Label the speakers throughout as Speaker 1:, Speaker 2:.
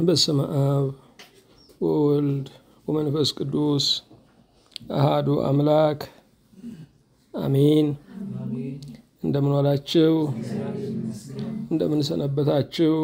Speaker 1: በስመ አብ ወወልድ ወመንፈስ ቅዱስ አሃዱ አምላክ አሜን። እንደምን ዋላችሁ? እንደምን ሰነበታችሁ?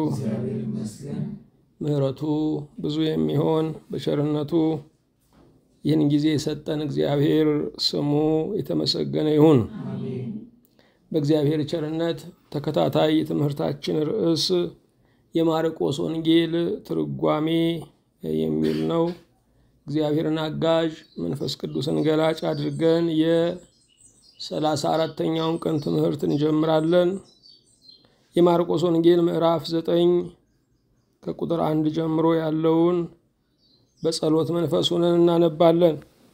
Speaker 1: ምሕረቱ ብዙ የሚሆን በቸርነቱ ይህን ጊዜ የሰጠን እግዚአብሔር ስሙ የተመሰገነ ይሁን። በእግዚአብሔር ቸርነት ተከታታይ የትምህርታችን ርዕስ የማርቆስ ወንጌል ትርጓሜ የሚል ነው። እግዚአብሔርን አጋዥ መንፈስ ቅዱስን ገላጭ አድርገን የሰላሳ አራተኛውን ቀን ትምህርት እንጀምራለን። የማርቆስ ወንጌል ምዕራፍ ዘጠኝ ከቁጥር አንድ ጀምሮ ያለውን በጸሎት መንፈስ ሆነን እናነባለን።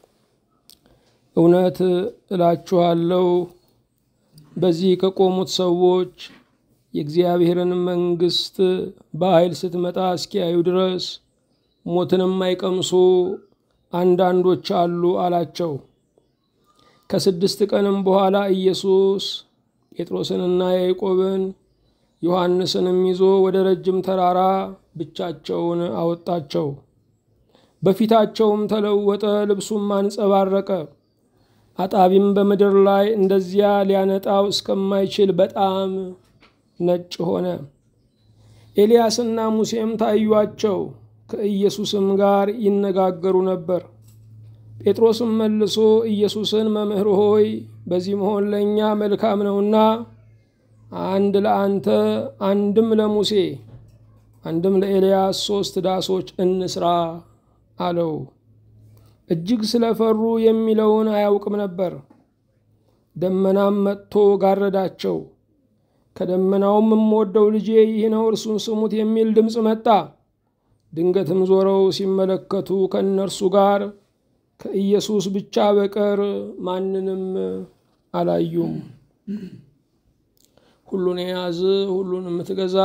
Speaker 1: እውነት እላችኋለሁ በዚህ ከቆሙት ሰዎች የእግዚአብሔርን መንግሥት በኃይል ስትመጣ እስኪያዩ ድረስ ሞትንም አይቀምሱ አንዳንዶች አሉ አላቸው። ከስድስት ቀንም በኋላ ኢየሱስ ጴጥሮስንና ያዕቆብን ዮሐንስንም ይዞ ወደ ረጅም ተራራ ብቻቸውን አወጣቸው። በፊታቸውም ተለወጠ፣ ልብሱም አንጸባረቀ። አጣቢም በምድር ላይ እንደዚያ ሊያነጣው እስከማይችል በጣም ነጭ ሆነ። ኤልያስና ሙሴም ታዩአቸው፣ ከኢየሱስም ጋር ይነጋገሩ ነበር። ጴጥሮስም መልሶ ኢየሱስን መምህር ሆይ በዚህ መሆን ለእኛ መልካም ነውና አንድ ለአንተ አንድም ለሙሴ አንድም ለኤልያስ ሦስት ዳሶች እንስራ አለው። እጅግ ስለፈሩ የሚለውን አያውቅም ነበር። ደመናም መጥቶ ጋረዳቸው። ከደመናውም የምወደው ልጄ ይህ ነው እርሱን ስሙት የሚል ድምፅ መጣ። ድንገትም ዞረው ሲመለከቱ ከእነርሱ ጋር ከኢየሱስ ብቻ በቀር ማንንም አላዩም። ሁሉን የያዝ ሁሉን የምትገዛ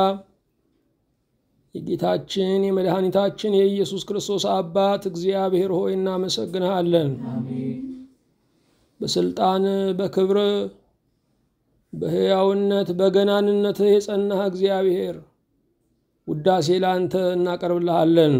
Speaker 1: የጌታችን የመድኃኒታችን የኢየሱስ ክርስቶስ አባት እግዚአብሔር ሆይ እናመሰግንሃለን። በስልጣን በክብር በሕያውነት በገናንነትህ የጸናህ እግዚአብሔር ውዳሴ ለአንተ እናቀርብልሃለን።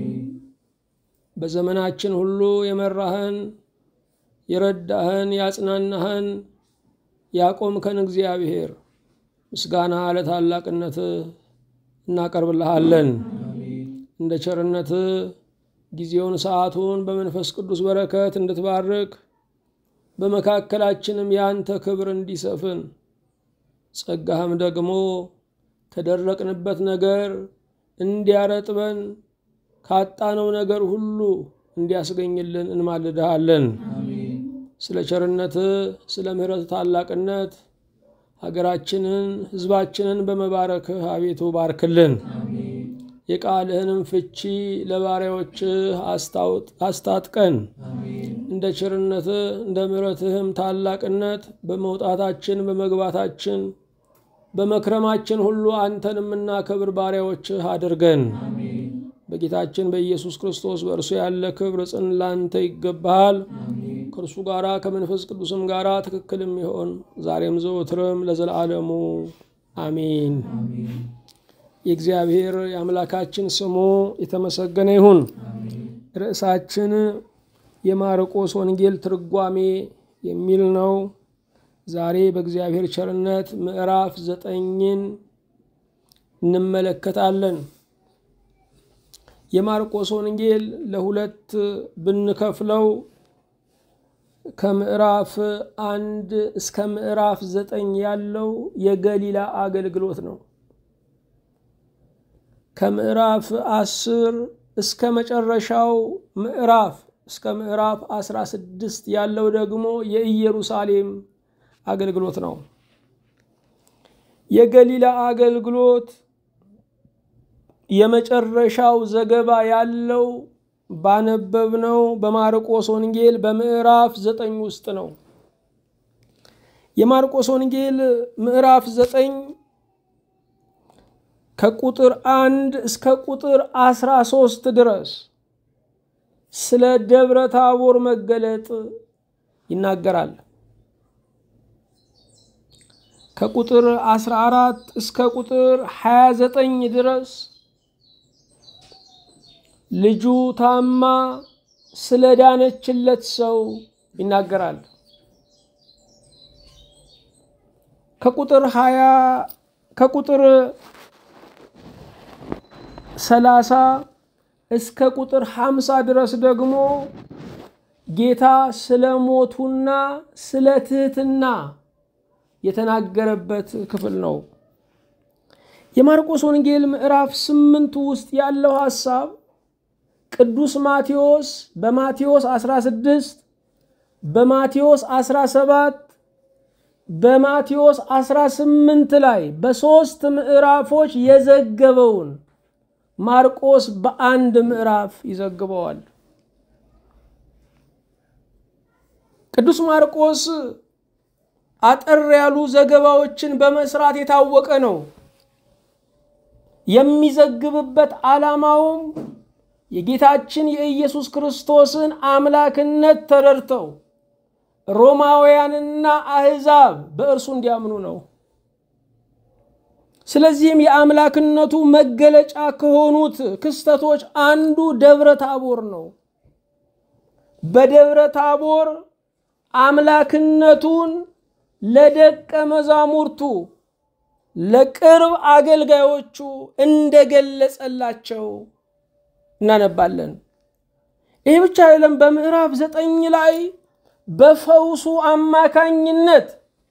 Speaker 1: በዘመናችን ሁሉ የመራህን የረዳህን ያጽናናህን ያቆምከን እግዚአብሔር ምስጋና ለታላቅነትህ እናቀርብልሃለን። እንደ ቸርነትህ ጊዜውን ሰዓቱን በመንፈስ ቅዱስ በረከት እንድትባርክ በመካከላችንም የአንተ ክብር እንዲሰፍን ጸጋህም ደግሞ ከደረቅንበት ነገር እንዲያረጥበን ካጣነው ነገር ሁሉ እንዲያስገኝልን እንማልድሃለን። ስለ ቸርነትህ ስለ ምሕረት ታላቅነት ሀገራችንን ሕዝባችንን በመባረክህ አቤቱ ባርክልን። የቃልህንም ፍቺ ለባሪያዎችህ አስታጥቀን። እንደ ቸርነትህ እንደ ምሕረትህም ታላቅነት በመውጣታችን በመግባታችን በመክረማችን ሁሉ አንተን የምናከብር ባሪያዎችህ አድርገን። በጌታችን በኢየሱስ ክርስቶስ በእርሱ ያለ ክብር ጽን ላንተ ይገባሃል። ከእርሱ ጋራ ከመንፈስ ቅዱስም ጋራ ትክክል የሚሆን ዛሬም ዘወትርም ለዘላለሙ አሜን። የእግዚአብሔር የአምላካችን ስሙ የተመሰገነ ይሁን። ርዕሳችን የማርቆስ ወንጌል ትርጓሜ የሚል ነው። ዛሬ በእግዚአብሔር ቸርነት ምዕራፍ ዘጠኝን እንመለከታለን። የማርቆስ ወንጌል ለሁለት ብንከፍለው ከምዕራፍ አንድ እስከ ምዕራፍ ዘጠኝ ያለው የገሊላ አገልግሎት ነው። ከምዕራፍ አስር እስከ መጨረሻው ምዕራፍ እስከ ምዕራፍ አስራ ስድስት ያለው ደግሞ የኢየሩሳሌም አገልግሎት ነው። የገሊላ አገልግሎት የመጨረሻው ዘገባ ያለው ባነበብነው በማርቆስ ወንጌል በምዕራፍ ዘጠኝ ውስጥ ነው። የማርቆስ ወንጌል ምዕራፍ ዘጠኝ ከቁጥር አንድ እስከ ቁጥር አስራ ሶስት ድረስ ስለ ደብረ ታቦር መገለጥ ይናገራል። ከቁጥር 14 እስከ ቁጥር 29 ድረስ ልጁ ታማ ስለ ዳነችለት ሰው ይናገራል። ከቁጥር ሀያ ከቁጥር ሰላሳ እስከ ቁጥር ሀምሳ ድረስ ደግሞ ጌታ ስለ ሞቱና ስለ ትህትና የተናገረበት ክፍል ነው። የማርቆስ ወንጌል ምዕራፍ ስምንት ውስጥ ያለው ሐሳብ ቅዱስ ማቴዎስ በማቴዎስ 16 በማቴዎስ 17 በማቴዎስ 18 ላይ በሦስት ምዕራፎች የዘገበውን ማርቆስ በአንድ ምዕራፍ ይዘግበዋል። ቅዱስ ማርቆስ አጠር ያሉ ዘገባዎችን በመስራት የታወቀ ነው። የሚዘግብበት ዓላማውም የጌታችን የኢየሱስ ክርስቶስን አምላክነት ተረድተው ሮማውያንና አሕዛብ በእርሱ እንዲያምኑ ነው። ስለዚህም የአምላክነቱ መገለጫ ከሆኑት ክስተቶች አንዱ ደብረ ታቦር ነው። በደብረ ታቦር አምላክነቱን ለደቀ መዛሙርቱ ለቅርብ አገልጋዮቹ እንደገለጸላቸው እናነባለን። ይህ ብቻ አይደለም። በምዕራፍ ዘጠኝ ላይ በፈውሱ አማካኝነት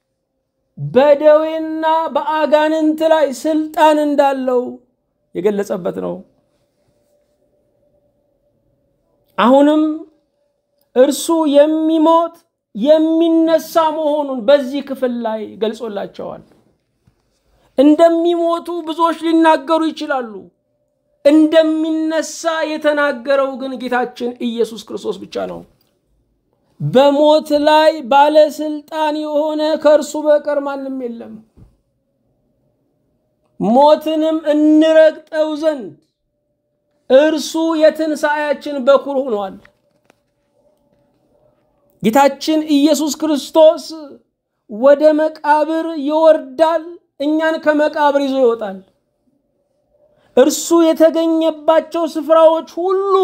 Speaker 1: በደዌና በአጋንንት ላይ ስልጣን እንዳለው የገለጸበት ነው። አሁንም እርሱ የሚሞት የሚነሳ መሆኑን በዚህ ክፍል ላይ ገልጾላቸዋል። እንደሚሞቱ ብዙዎች ሊናገሩ ይችላሉ። እንደሚነሳ የተናገረው ግን ጌታችን ኢየሱስ ክርስቶስ ብቻ ነው። በሞት ላይ ባለስልጣን የሆነ ከእርሱ በቀር ማንም የለም። ሞትንም እንረግጠው ዘንድ እርሱ የትንሣኤያችን በኩር ሆኗል። ጌታችን ኢየሱስ ክርስቶስ ወደ መቃብር ይወርዳል፣ እኛን ከመቃብር ይዞ ይወጣል። እርሱ የተገኘባቸው ስፍራዎች ሁሉ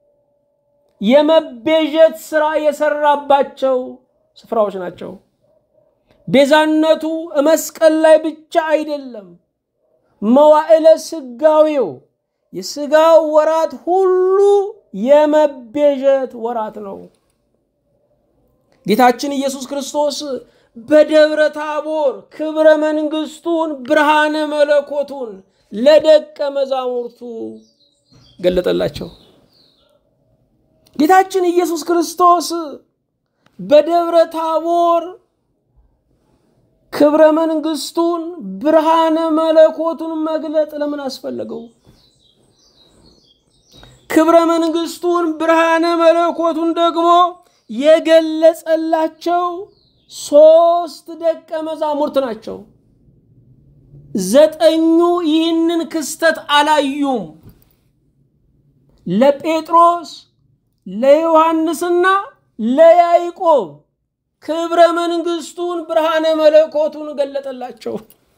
Speaker 1: የመቤዠት ሥራ የሰራባቸው ስፍራዎች ናቸው። ቤዛነቱ መስቀል ላይ ብቻ አይደለም። መዋዕለ ስጋዌው የስጋው ወራት ሁሉ የመቤዠት ወራት ነው። ጌታችን ኢየሱስ ክርስቶስ በደብረ ታቦር ክብረ መንግሥቱን ብርሃነ መለኮቱን ለደቀ መዛሙርቱ ገለጠላቸው። ጌታችን ኢየሱስ ክርስቶስ በደብረ ታቦር ክብረ መንግሥቱን ብርሃነ መለኮቱን መግለጥ ለምን አስፈለገው? ክብረ መንግሥቱን ብርሃነ መለኮቱን ደግሞ የገለጸላቸው ሦስት ደቀ መዛሙርት ናቸው። ዘጠኙ ይህንን ክስተት አላዩም። ለጴጥሮስ ለዮሐንስና ለያዕቆብ ክብረ መንግሥቱን ብርሃነ መለኮቱን ገለጠላቸው።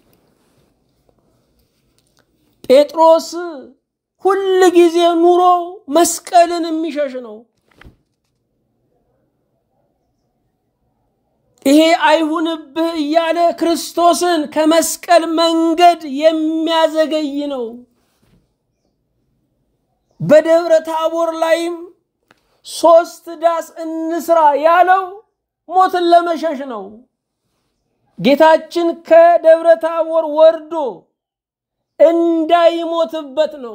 Speaker 1: ጴጥሮስ ሁል ጊዜ ኑሮ መስቀልን የሚሸሽ ነው። ይሄ አይሁንብህ እያለ ክርስቶስን ከመስቀል መንገድ የሚያዘገይ ነው። በደብረ ታቦር ላይም ሶስት ዳስ እንስራ ያለው ሞትን ለመሸሽ ነው። ጌታችን ከደብረ ታቦር ወርዶ እንዳይሞትበት ነው።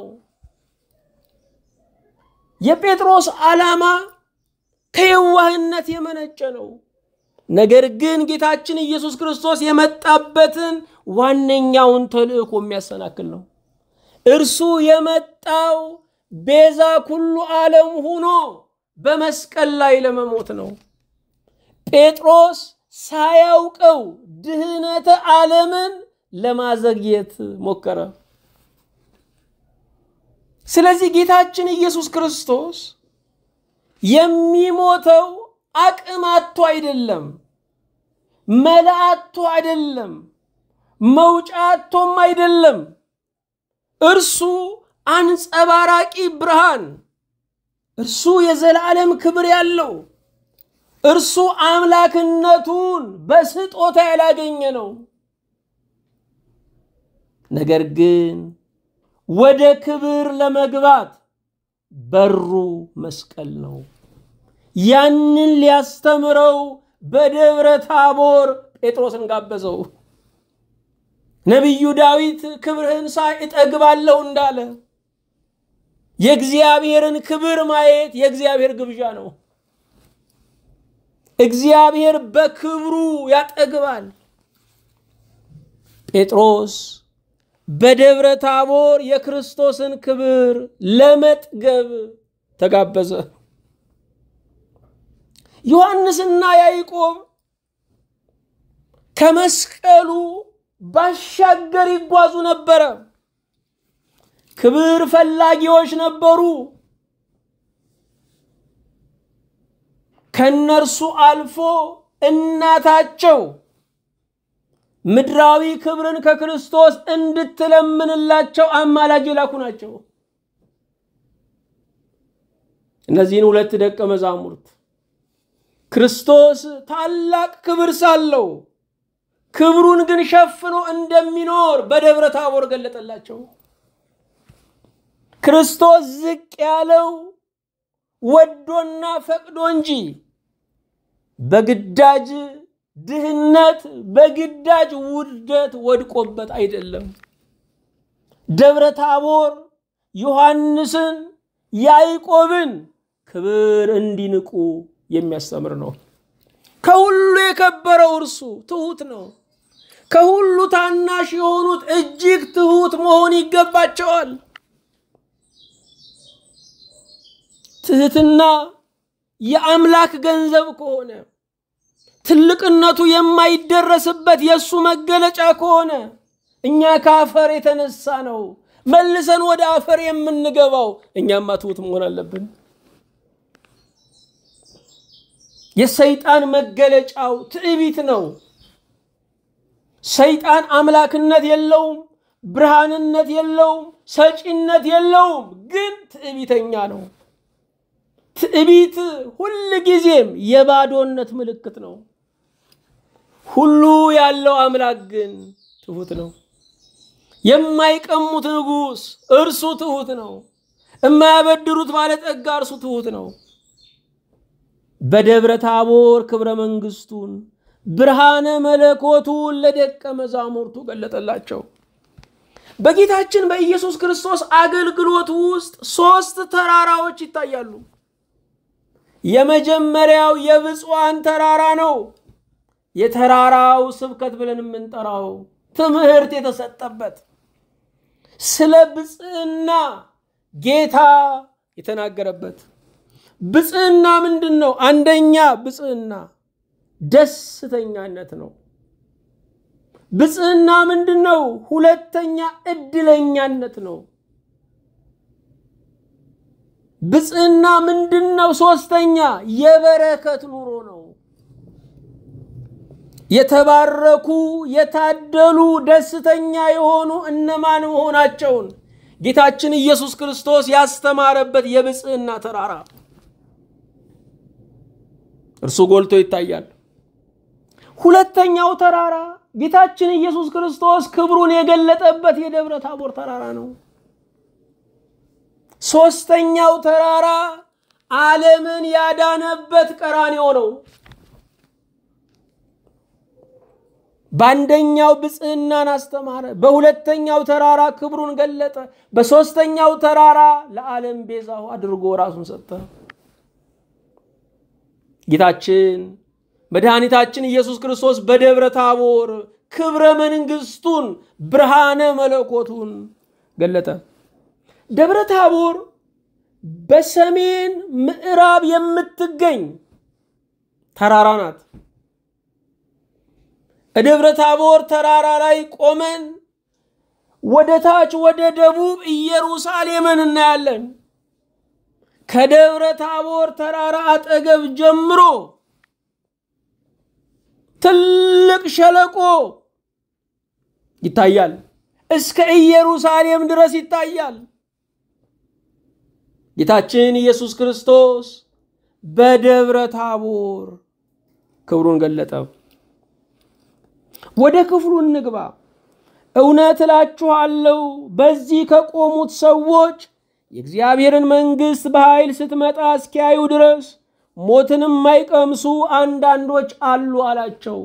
Speaker 1: የጴጥሮስ ዓላማ ከየዋህነት የመነጨ ነው። ነገር ግን ጌታችን ኢየሱስ ክርስቶስ የመጣበትን ዋነኛውን ተልእኮ የሚያሰናክል ነው። እርሱ የመጣው ቤዛ ኩሉ ዓለም ሆኖ በመስቀል ላይ ለመሞት ነው። ጴጥሮስ ሳያውቀው ድህነተ ዓለምን ለማዘግየት ሞከረ። ስለዚህ ጌታችን ኢየሱስ ክርስቶስ የሚሞተው አቅም አጥቶ አይደለም፣ መላእቶ አይደለም፣ መውጫ አጥቶም አይደለም። እርሱ አንጸባራቂ ብርሃን እርሱ የዘላለም ክብር ያለው እርሱ አምላክነቱን በስጦታ ያላገኘ ነው። ነገር ግን ወደ ክብር ለመግባት በሩ መስቀል ነው። ያንን ሊያስተምረው በደብረ ታቦር ጴጥሮስን ጋበዘው። ነቢዩ ዳዊት ክብርህን ሳይ እጠግባለሁ እንዳለ የእግዚአብሔርን ክብር ማየት የእግዚአብሔር ግብዣ ነው። እግዚአብሔር በክብሩ ያጠግባል። ጴጥሮስ በደብረ ታቦር የክርስቶስን ክብር ለመጥገብ ተጋበዘ። ዮሐንስና ያዕቆብ ከመስቀሉ ባሻገር ይጓዙ ነበረ። ክብር ፈላጊዎች ነበሩ። ከነርሱ አልፎ እናታቸው ምድራዊ ክብርን ከክርስቶስ እንድትለምንላቸው አማላጅ የላኩ ናቸው። እነዚህን ሁለት ደቀ መዛሙርት ክርስቶስ ታላቅ ክብር ሳለው ክብሩን ግን ሸፍኖ እንደሚኖር በደብረ ታቦር ገለጠላቸው። ክርስቶስ ዝቅ ያለው ወዶና ፈቅዶ እንጂ በግዳጅ ድህነት፣ በግዳጅ ውርደት ወድቆበት አይደለም። ደብረ ታቦር ዮሐንስን፣ ያዕቆብን ክብር እንዲንቁ የሚያስተምር ነው። ከሁሉ የከበረው እርሱ ትሑት ነው። ከሁሉ ታናሽ የሆኑት እጅግ ትሑት መሆን ይገባቸዋል። ትህትና የአምላክ ገንዘብ ከሆነ ትልቅነቱ የማይደረስበት የእሱ መገለጫ ከሆነ እኛ ከአፈር የተነሳ ነው መልሰን ወደ አፈር የምንገባው። እኛማ ትሑት መሆን አለብን። የሰይጣን መገለጫው ትዕቢት ነው። ሰይጣን አምላክነት የለውም፣ ብርሃንነት የለውም፣ ሰጪነት የለውም፣ ግን ትዕቢተኛ ነው። ትዕቢት ሁል ጊዜም የባዶነት ምልክት ነው። ሁሉ ያለው አምላክ ግን ትሑት ነው። የማይቀሙት ንጉሥ እርሱ ትሑት ነው። የማያበድሩት ባለጠጋ እርሱ ትሑት ነው። በደብረ ታቦር ክብረ መንግስቱን ብርሃነ መለኮቱን ለደቀ መዛሙርቱ ገለጠላቸው። በጌታችን በኢየሱስ ክርስቶስ አገልግሎት ውስጥ ሦስት ተራራዎች ይታያሉ። የመጀመሪያው የብፁዓን ተራራ ነው። የተራራው ስብከት ብለን የምንጠራው ትምህርት የተሰጠበት ስለ ብፅዕና ጌታ የተናገረበት። ብፅዕና ምንድን ነው? አንደኛ ብፅዕና ደስተኛነት ነው። ብፅዕና ምንድን ነው? ሁለተኛ እድለኛነት ነው። ብፅዕና ምንድን ነው? ሶስተኛ የበረከት ኑሮ ነው። የተባረኩ የታደሉ ደስተኛ የሆኑ እነማን መሆናቸውን ጌታችን ኢየሱስ ክርስቶስ ያስተማረበት የብፅዕና ተራራ እርሱ ጎልቶ ይታያል። ሁለተኛው ተራራ ጌታችን ኢየሱስ ክርስቶስ ክብሩን የገለጠበት የደብረ ታቦር ተራራ ነው። ሶስተኛው ተራራ ዓለምን ያዳነበት ቀራንዮ ነው። በአንደኛው ብፅዕናን አስተማረ፣ በሁለተኛው ተራራ ክብሩን ገለጠ፣ በሦስተኛው ተራራ ለዓለም ቤዛው አድርጎ ራሱን ሰጠ። ጌታችን መድኃኒታችን ኢየሱስ ክርስቶስ በደብረ ታቦር ክብረ መንግስቱን ብርሃነ መለኮቱን ገለጠ። ደብረ ታቦር በሰሜን ምዕራብ የምትገኝ ተራራ ናት። ደብረ ታቦር ተራራ ላይ ቆመን ወደ ታች ወደ ደቡብ ኢየሩሳሌምን እናያለን። ከደብረ ታቦር ተራራ አጠገብ ጀምሮ ትልቅ ሸለቆ ይታያል። እስከ ኢየሩሳሌም ድረስ ይታያል። ጌታችን ኢየሱስ ክርስቶስ በደብረ ታቦር ክብሩን ገለጠ። ወደ ክፍሉ እንግባ። እውነት እላችኋለሁ በዚህ ከቆሙት ሰዎች የእግዚአብሔርን መንግሥት በኃይል ስትመጣ እስኪያዩ ድረስ ሞትንም የማይቀምሱ አንዳንዶች አሉ አላቸው።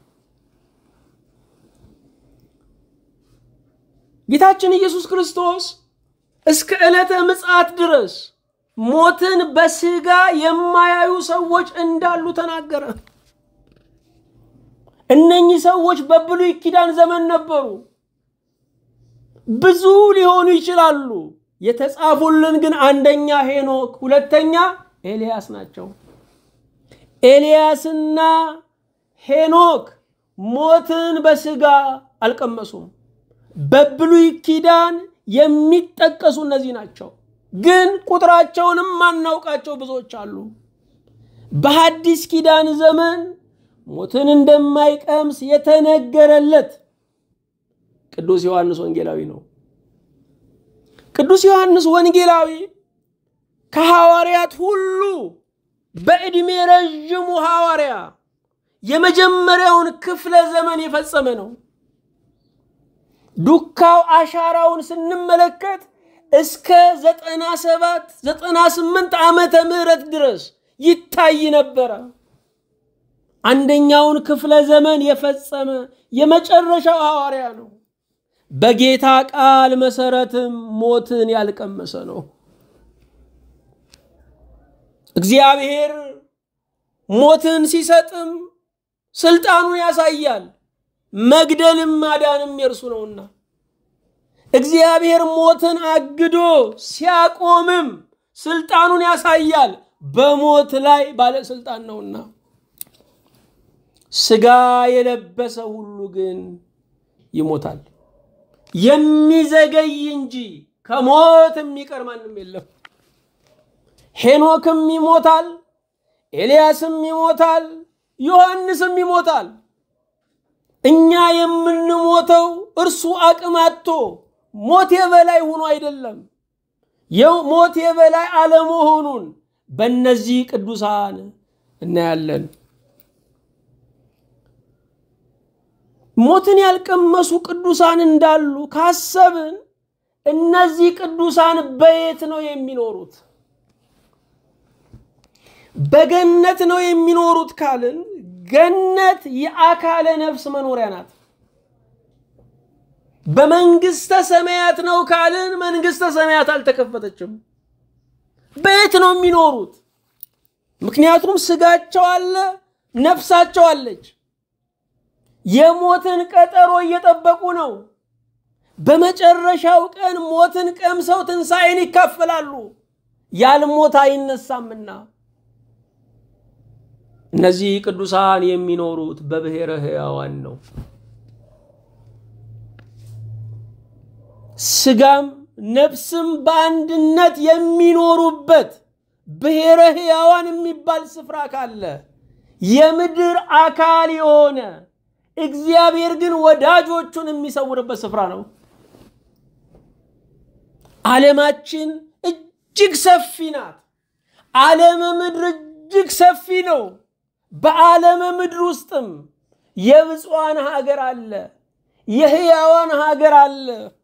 Speaker 1: ጌታችን ኢየሱስ ክርስቶስ እስከ ዕለተ ምጽአት ድረስ ሞትን በሥጋ የማያዩ ሰዎች እንዳሉ ተናገረ። እነኚህ ሰዎች በብሉይ ኪዳን ዘመን ነበሩ። ብዙ ሊሆኑ ይችላሉ። የተጻፉልን ግን አንደኛ ሄኖክ፣ ሁለተኛ ኤልያስ ናቸው። ኤልያስና ሄኖክ ሞትን በሥጋ አልቀመሱም። በብሉይ ኪዳን የሚጠቀሱ እነዚህ ናቸው። ግን ቁጥራቸውንም ማናውቃቸው ብዙዎች አሉ። በሐዲስ ኪዳን ዘመን ሞትን እንደማይቀምስ የተነገረለት ቅዱስ ዮሐንስ ወንጌላዊ ነው። ቅዱስ ዮሐንስ ወንጌላዊ ከሐዋርያት ሁሉ በዕድሜ ረዥሙ ሐዋርያ የመጀመሪያውን ክፍለ ዘመን የፈጸመ ነው። ዱካው አሻራውን ስንመለከት እስከ ዘጠና ሰባት ዘጠና ስምንት ዓመተ ምህረት ድረስ ይታይ ነበረ። አንደኛውን ክፍለ ዘመን የፈጸመ የመጨረሻው ሐዋርያ ነው። በጌታ ቃል መሰረትም ሞትን ያልቀመሰ ነው። እግዚአብሔር ሞትን ሲሰጥም ስልጣኑን ያሳያል። መግደልም ማዳንም የእርሱ ነውና እግዚአብሔር ሞትን አግዶ ሲያቆምም ስልጣኑን ያሳያል። በሞት ላይ ባለስልጣን ነውና ስጋ የለበሰ ሁሉ ግን ይሞታል። የሚዘገይ እንጂ ከሞት የሚቀር ማንም የለም። ሄኖክም ይሞታል፣ ኤልያስም ይሞታል፣ ዮሐንስም ይሞታል። እኛ የምንሞተው እርሱ አቅም አጥቶ ሞት የበላይ ሆኖ አይደለም። ሞት የበላይ አለመሆኑን በእነዚህ ቅዱሳን እናያለን። ሞትን ያልቀመሱ ቅዱሳን እንዳሉ ካሰብን እነዚህ ቅዱሳን በየት ነው የሚኖሩት? በገነት ነው የሚኖሩት ካልን ገነት የአካለ ነፍስ መኖሪያ ናት። በመንግስተ ሰማያት ነው ካልን መንግስተ ሰማያት አልተከፈተችም። በየት ነው የሚኖሩት? ምክንያቱም ስጋቸው አለ፣ ነፍሳቸው አለች። የሞትን ቀጠሮ እየጠበቁ ነው። በመጨረሻው ቀን ሞትን ቀምሰው ትንሣኤን ይካፈላሉ። ያልሞት አይነሳምና እነዚህ ቅዱሳን የሚኖሩት በብሔረ ሕያዋን ነው። ስጋም ነፍስም በአንድነት የሚኖሩበት ብሔረ ሕያዋን የሚባል ስፍራ ካለ የምድር አካል የሆነ እግዚአብሔር ግን ወዳጆቹን የሚሰውርበት ስፍራ ነው። ዓለማችን እጅግ ሰፊ ናት። ዓለመ ምድር እጅግ ሰፊ ነው። በዓለመ ምድር ውስጥም የብፁዓን ሀገር አለ፣ የሕያዋን ሀገር አለ።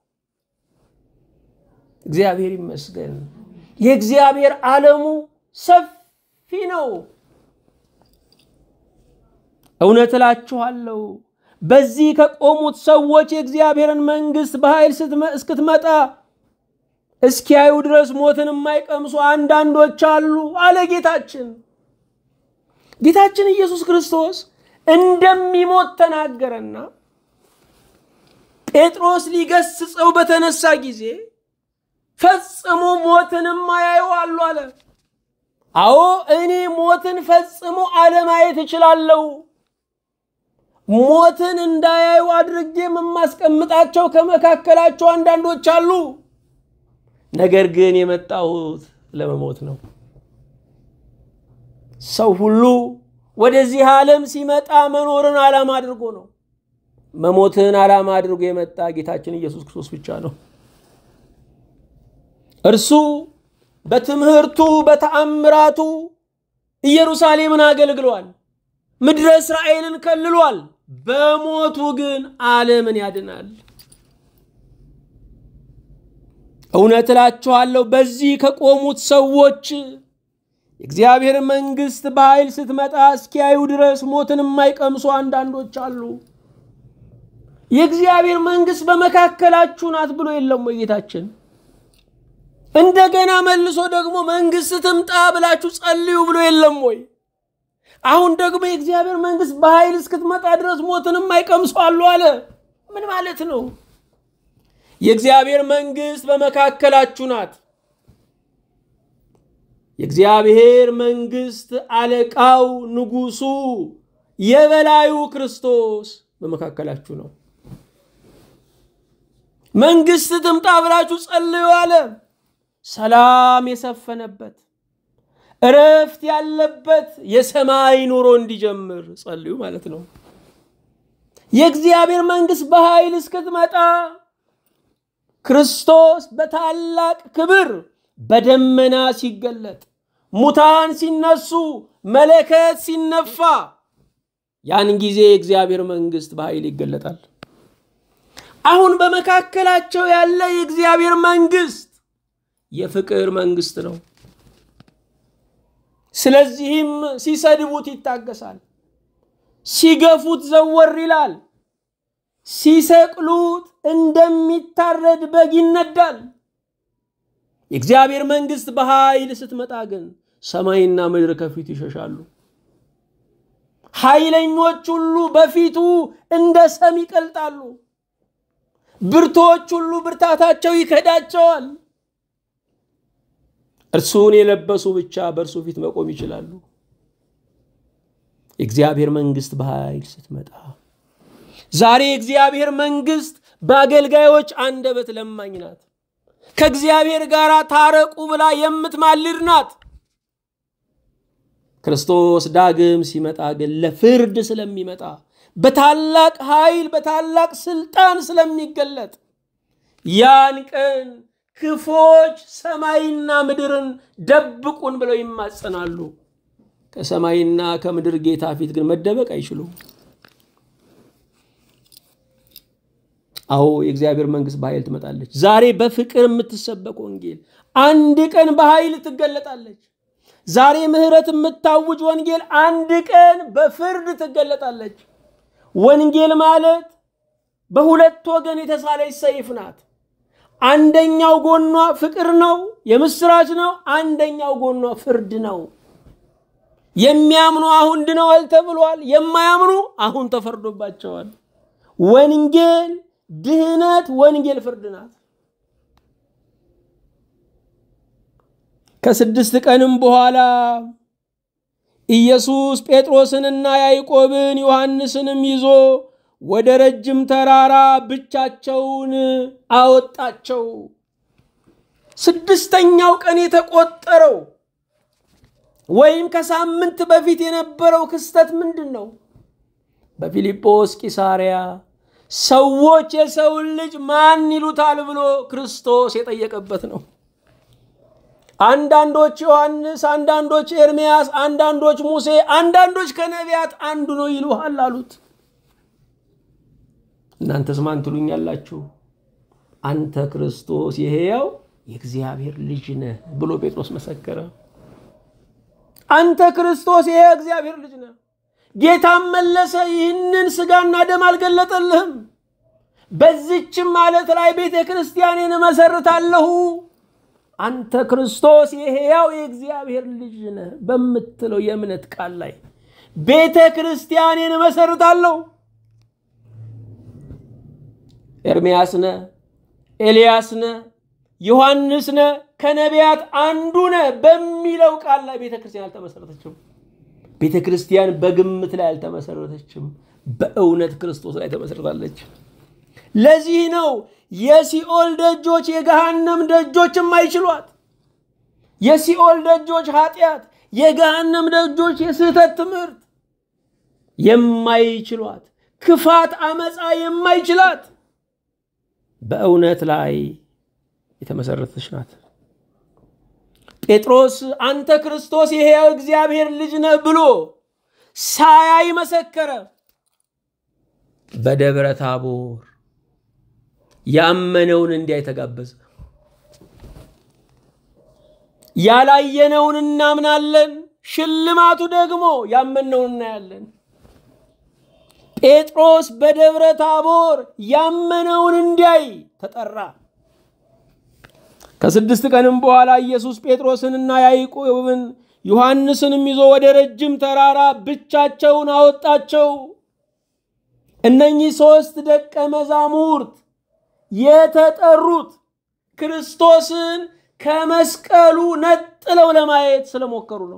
Speaker 1: እግዚአብሔር ይመስገን። የእግዚአብሔር ዓለሙ ሰፊ ነው። እውነት እላችኋለሁ በዚህ ከቆሙት ሰዎች የእግዚአብሔርን መንግሥት በኃይል እስክትመጣ እስኪያዩ ድረስ ሞትን የማይቀምሱ አንዳንዶች አሉ አለ ጌታችን። ጌታችን ኢየሱስ ክርስቶስ እንደሚሞት ተናገረና ጴጥሮስ ሊገስጸው በተነሳ ጊዜ ፈጽሞ ሞትን የማያዩ አሉ አለ። አዎ እኔ ሞትን ፈጽሞ አለማየት እችላለሁ። ሞትን እንዳያዩ አድርጌ የማስቀምጣቸው ከመካከላቸው አንዳንዶች አሉ። ነገር ግን የመጣሁት ለመሞት ነው። ሰው ሁሉ ወደዚህ ዓለም ሲመጣ መኖርን ዓላማ አድርጎ ነው። መሞትን ዓላማ አድርጎ የመጣ ጌታችን ኢየሱስ ክርስቶስ ብቻ ነው። እርሱ በትምህርቱ በተአምራቱ ኢየሩሳሌምን አገልግሏል። ምድረ እስራኤልን ከልሏል። በሞቱ ግን ዓለምን ያድናል። እውነት እላችኋለሁ በዚህ ከቆሙት ሰዎች የእግዚአብሔር መንግሥት በኃይል ስትመጣ እስኪያዩ ድረስ ሞትን የማይቀምሱ አንዳንዶች አሉ። የእግዚአብሔር መንግሥት በመካከላችሁ ናት ብሎ የለም ወይ ጌታችን? እንደገና መልሶ ደግሞ መንግሥት ትምጣ ብላችሁ ጸልዩ ብሎ የለም ወይ? አሁን ደግሞ የእግዚአብሔር መንግሥት በኃይል እስክትመጣ ድረስ ሞትን የማይቀምሱ አሉ አለ። ምን ማለት ነው? የእግዚአብሔር መንግሥት በመካከላችሁ ናት። የእግዚአብሔር መንግሥት አለቃው፣ ንጉሡ፣ የበላዩ ክርስቶስ በመካከላችሁ ነው። መንግሥት ትምጣ ብላችሁ ጸልዩ አለ። ሰላም የሰፈነበት እረፍት ያለበት የሰማይ ኑሮ እንዲጀምር ጸልዩ ማለት ነው። የእግዚአብሔር መንግሥት በኃይል እስክትመጣ ክርስቶስ በታላቅ ክብር በደመና ሲገለጥ፣ ሙታን ሲነሱ፣ መለከት ሲነፋ፣ ያን ጊዜ የእግዚአብሔር መንግሥት በኃይል ይገለጣል። አሁን በመካከላቸው ያለ የእግዚአብሔር መንግሥት የፍቅር መንግሥት ነው። ስለዚህም ሲሰድቡት ይታገሳል፣ ሲገፉት ዘወር ይላል፣ ሲሰቅሉት እንደሚታረድ በግ ይነዳል። የእግዚአብሔር መንግሥት በኃይል ስትመጣ ግን ሰማይና ምድር ከፊቱ ይሸሻሉ። ኃይለኞች ሁሉ በፊቱ እንደ ሰም ይቀልጣሉ። ብርቶች ሁሉ ብርታታቸው ይከዳቸዋል። እርሱን የለበሱ ብቻ በእርሱ ፊት መቆም ይችላሉ። የእግዚአብሔር መንግሥት በኃይል ስትመጣ ዛሬ የእግዚአብሔር መንግሥት በአገልጋዮች አንደበት ለማኝ ናት። ከእግዚአብሔር ጋር ታረቁ ብላ የምትማልድ ናት። ክርስቶስ ዳግም ሲመጣ ግን ለፍርድ ስለሚመጣ በታላቅ ኃይል በታላቅ ስልጣን ስለሚገለጥ ያን ቀን ክፎች ሰማይና ምድርን ደብቁን ብለው ይማጸናሉ። ከሰማይና ከምድር ጌታ ፊት ግን መደበቅ አይችሉም። አዎ የእግዚአብሔር መንግሥት በኃይል ትመጣለች። ዛሬ በፍቅር የምትሰበክ ወንጌል አንድ ቀን በኃይል ትገለጣለች። ዛሬ ምሕረት የምታውጅ ወንጌል አንድ ቀን በፍርድ ትገለጣለች። ወንጌል ማለት በሁለት ወገን የተሳለች ሰይፍ ናት። አንደኛው ጎኗ ፍቅር ነው፣ የምስራች ነው። አንደኛው ጎኗ ፍርድ ነው። የሚያምኑ አሁን ድነዋል ተብሏል። የማያምኑ አሁን ተፈርዶባቸዋል። ወንጌል ድህነት፣ ወንጌል ፍርድ ናት። ከስድስት ቀንም በኋላ ኢየሱስ ጴጥሮስንና ያዕቆብን ዮሐንስንም ይዞ ወደ ረጅም ተራራ ብቻቸውን አወጣቸው። ስድስተኛው ቀን የተቆጠረው ወይም ከሳምንት በፊት የነበረው ክስተት ምንድን ነው? በፊልጶስ ቂሳርያ ሰዎች የሰውን ልጅ ማን ይሉታል ብሎ ክርስቶስ የጠየቀበት ነው። አንዳንዶች ዮሐንስ፣ አንዳንዶች ኤርምያስ፣ አንዳንዶች ሙሴ፣ አንዳንዶች ከነቢያት አንዱ ነው ይሉሃል አሉት። እናንተስ ማን ትሉኛላችሁ? አንተ ክርስቶስ የሕያው የእግዚአብሔር ልጅ ነህ ብሎ ጴጥሮስ መሰከረ። አንተ ክርስቶስ የሕያው እግዚአብሔር ልጅ ነህ። ጌታም መለሰ፣ ይህንን ሥጋና ደም አልገለጠልህም፣ በዚችም ማለት ላይ ቤተ ክርስቲያኔን እመሰርታለሁ። አንተ ክርስቶስ የሕያው የእግዚአብሔር ልጅ ነህ በምትለው የእምነት ቃል ላይ ቤተ ክርስቲያኔን እመሰርታለሁ። ኤርምያስ ነ፣ ኤልያስ ነ፣ ዮሐንስ ነ፣ ከነቢያት አንዱ ነ በሚለው ቃል ላይ ቤተ ክርስቲያን አልተመሰረተችም። ቤተ ክርስቲያን በግምት ላይ አልተመሰረተችም። በእውነት ክርስቶስ ላይ ተመሰረታለች። ለዚህ ነው የሲኦል ደጆች የገሃነም ደጆች የማይችሏት። የሲኦል ደጆች ኃጢአት፣ የገሃነም ደጆች የስህተት ትምህርት የማይችሏት፣ ክፋት፣ አመፃ የማይችላት በእውነት ላይ የተመሰረተች ናት። ጴጥሮስ አንተ ክርስቶስ የሕያው እግዚአብሔር ልጅ ነህ ብሎ ሳያይ መሰከረ። በደብረ ታቦር ያመነውን እንዲያይ ተጋበዘ። ያላየነውን እናምናለን፣ ሽልማቱ ደግሞ ያመነውን እናያለን። ጴጥሮስ በደብረ ታቦር ያመነውን እንዲያይ ተጠራ። ከስድስት ቀንም በኋላ ኢየሱስ ጴጥሮስንና ያዕቆብን ዮሐንስንም ይዞ ወደ ረጅም ተራራ ብቻቸውን አወጣቸው። እነኚህ ሦስት ደቀ መዛሙርት የተጠሩት ክርስቶስን ከመስቀሉ ነጥለው ለማየት ስለሞከሩ ነው።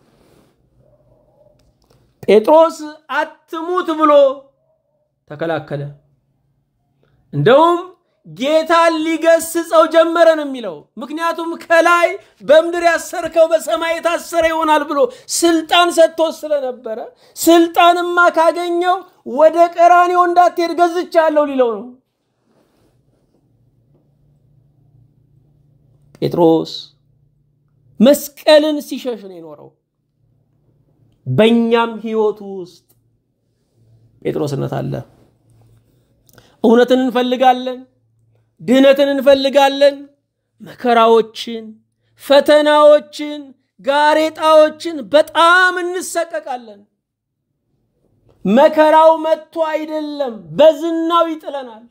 Speaker 1: ጴጥሮስ አትሙት ብሎ ተከላከለ። እንደውም ጌታን ሊገስጸው ጀመረ ነው የሚለው። ምክንያቱም ከላይ በምድር ያሰርከው በሰማይ የታሰረ ይሆናል ብሎ ስልጣን ሰጥቶ ስለነበረ ስልጣንማ ካገኘው ወደ ቀራኔው እንዳትሄድ ገዝቻለሁ ሊለው ነው። ጴጥሮስ መስቀልን ሲሸሽ ነው የኖረው። በእኛም ሕይወት ውስጥ ጴጥሮስነት አለ። እውነትን እንፈልጋለን፣ ድህነትን እንፈልጋለን፣ መከራዎችን፣ ፈተናዎችን፣ ጋሬጣዎችን በጣም እንሰቀቃለን። መከራው መጥቶ አይደለም፣ በዝናው ይጥለናል።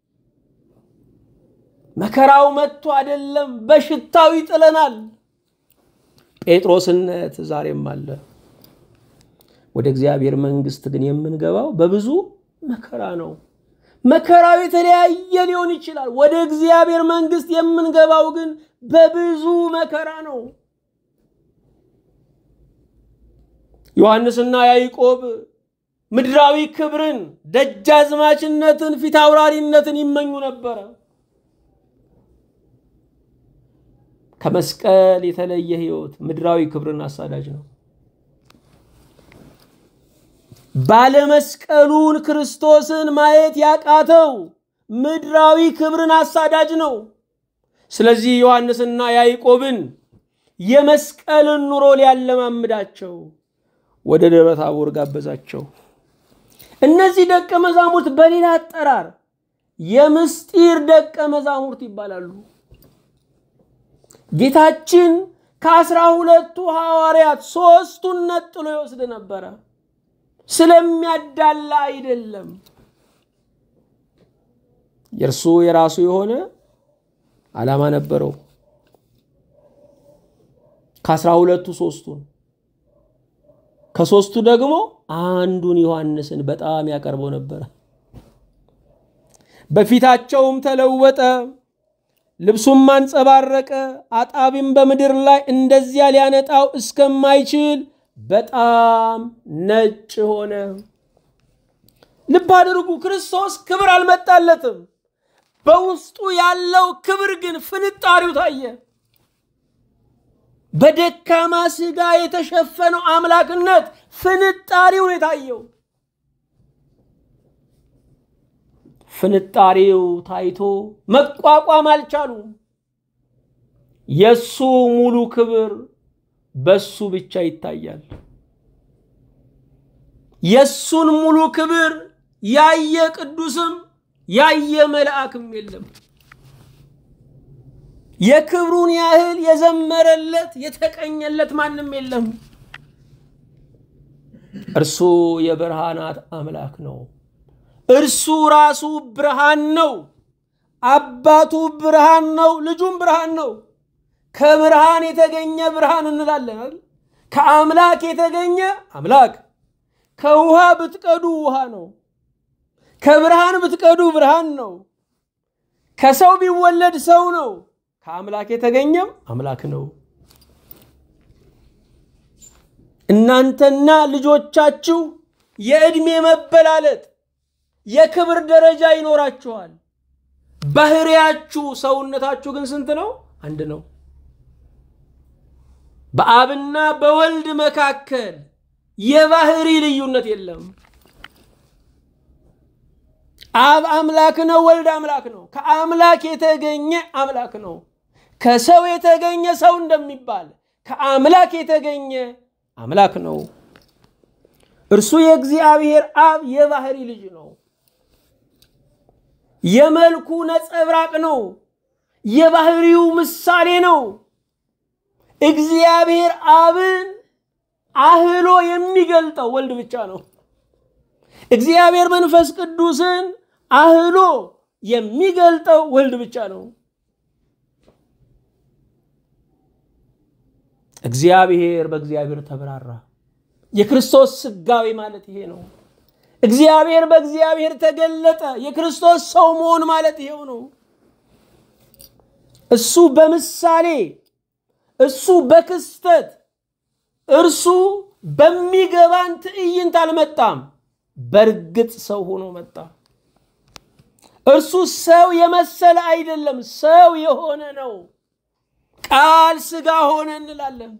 Speaker 1: መከራው መጥቶ አይደለም፣ በሽታው ይጥለናል። ጴጥሮስነት ዛሬም አለ። ወደ እግዚአብሔር መንግሥት ግን የምንገባው በብዙ መከራ ነው። መከራው የተለያየ ሊሆን ይችላል። ወደ እግዚአብሔር መንግሥት የምንገባው ግን በብዙ መከራ ነው። ዮሐንስና ያዕቆብ ምድራዊ ክብርን፣ ደጃዝማችነትን፣ ፊት አውራሪነትን ይመኙ ነበረ። ከመስቀል የተለየ ሕይወት ምድራዊ ክብርን አሳዳጅ ነው። ባለመስቀሉን ክርስቶስን ማየት ያቃተው ምድራዊ ክብርን አሳዳጅ ነው። ስለዚህ ዮሐንስና ያዕቆብን የመስቀልን ኑሮ ሊያለማምዳቸው ወደ ደብረ ታቦር ጋበዛቸው። እነዚህ ደቀ መዛሙርት በሌላ አጠራር የምስጢር ደቀ መዛሙርት ይባላሉ። ጌታችን ከአስራ ሁለቱ ሐዋርያት ሦስቱን ነጥሎ ይወስድ ነበረ። ስለሚያዳላ አይደለም። የእርሱ የራሱ የሆነ ዓላማ ነበረው። ከአስራ ሁለቱ ሦስቱን ከሦስቱ ደግሞ አንዱን ዮሐንስን በጣም ያቀርበው ነበረ። በፊታቸውም ተለወጠ፣ ልብሱም አንጸባረቀ። አጣቢም በምድር ላይ እንደዚያ ሊያነጣው እስከማይችል በጣም ነጭ ሆነ። ልብ አድርጉ፣ ክርስቶስ ክብር አልመጣለትም። በውስጡ ያለው ክብር ግን ፍንጣሪው ታየ። በደካማ ሥጋ የተሸፈነው አምላክነት ፍንጣሪው ነው የታየው። ፍንጣሪው ታይቶ መቋቋም አልቻሉም። የሱ ሙሉ ክብር በሱ ብቻ ይታያል። የሱን ሙሉ ክብር ያየ ቅዱስም ያየ መልአክም የለም። የክብሩን ያህል የዘመረለት የተቀኘለት ማንም የለም። እርሱ የብርሃናት አምላክ ነው። እርሱ ራሱ ብርሃን ነው። አባቱ ብርሃን ነው። ልጁም ብርሃን ነው። ከብርሃን የተገኘ ብርሃን እንላለን። ከአምላክ የተገኘ አምላክ። ከውሃ ብትቀዱ ውሃ ነው። ከብርሃን ብትቀዱ ብርሃን ነው። ከሰው ቢወለድ ሰው ነው። ከአምላክ የተገኘም አምላክ ነው። እናንተና ልጆቻችሁ የዕድሜ መበላለጥ የክብር ደረጃ ይኖራችኋል። ባህሪያችሁ ሰውነታችሁ ግን ስንት ነው? አንድ ነው። በአብና በወልድ መካከል የባህሪ ልዩነት የለም። አብ አምላክ ነው፣ ወልድ አምላክ ነው። ከአምላክ የተገኘ አምላክ ነው። ከሰው የተገኘ ሰው እንደሚባል ከአምላክ የተገኘ አምላክ ነው። እርሱ የእግዚአብሔር አብ የባህሪ ልጅ ነው። የመልኩ ነጸብራቅ ነው። የባህሪው ምሳሌ ነው። እግዚአብሔር አብን አህሎ የሚገልጠው ወልድ ብቻ ነው። እግዚአብሔር መንፈስ ቅዱስን አህሎ የሚገልጠው ወልድ ብቻ ነው። እግዚአብሔር በእግዚአብሔር ተብራራ። የክርስቶስ ስጋዌ ማለት ይሄ ነው። እግዚአብሔር በእግዚአብሔር ተገለጠ። የክርስቶስ ሰው መሆን ማለት ይሄው ነው። እሱ በምሳሌ እሱ በክስተት እርሱ በሚገባን ትዕይንት አልመጣም። በእርግጥ ሰው ሆኖ መጣ። እርሱ ሰው የመሰለ አይደለም፣ ሰው የሆነ ነው። ቃል ስጋ ሆነ እንላለን።